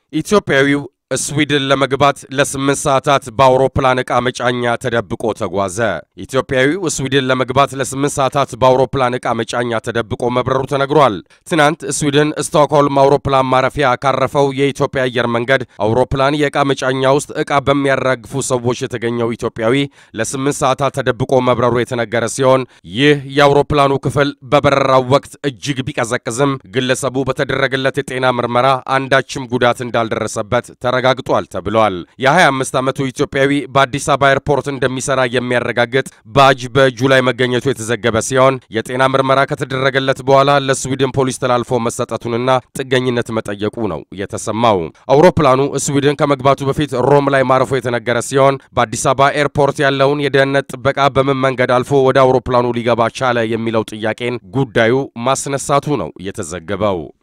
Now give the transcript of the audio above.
ኢትዮጵያዊው ስዊድን ለመግባት ለስምንት ሰዓታት በአውሮፕላን ዕቃ መጫኛ ተደብቆ ተጓዘ። ኢትዮጵያዊው ስዊድን ለመግባት ለስምንት ሰዓታት በአውሮፕላን ዕቃ መጫኛ ተደብቆ መብረሩ ተነግሯል። ትናንት ስዊድን ስቶክሆልም አውሮፕላን ማረፊያ ካረፈው የኢትዮጵያ አየር መንገድ አውሮፕላን የዕቃ መጫኛ ውስጥ ዕቃ በሚያራግፉ ሰዎች የተገኘው ኢትዮጵያዊ ለስምንት ሰዓታት ተደብቆ መብረሩ የተነገረ ሲሆን ይህ የአውሮፕላኑ ክፍል በበረራው ወቅት እጅግ ቢቀዘቅዝም ግለሰቡ በተደረገለት የጤና ምርመራ አንዳችም ጉዳት እንዳልደረሰበት ተረጋግጧል ተብሏል። የ25 ዓመቱ ኢትዮጵያዊ በአዲስ አበባ ኤርፖርት እንደሚሰራ የሚያረጋግጥ ባጅ በእጁ ላይ መገኘቱ የተዘገበ ሲሆን የጤና ምርመራ ከተደረገለት በኋላ ለስዊድን ፖሊስ ተላልፎ መሰጠቱንና ጥገኝነት መጠየቁ ነው የተሰማው። አውሮፕላኑ ስዊድን ከመግባቱ በፊት ሮም ላይ ማረፉ የተነገረ ሲሆን በአዲስ አበባ ኤርፖርት ያለውን የደህንነት ጥበቃ በምን መንገድ አልፎ ወደ አውሮፕላኑ ሊገባ ቻለ የሚለው ጥያቄን ጉዳዩ ማስነሳቱ ነው የተዘገበው።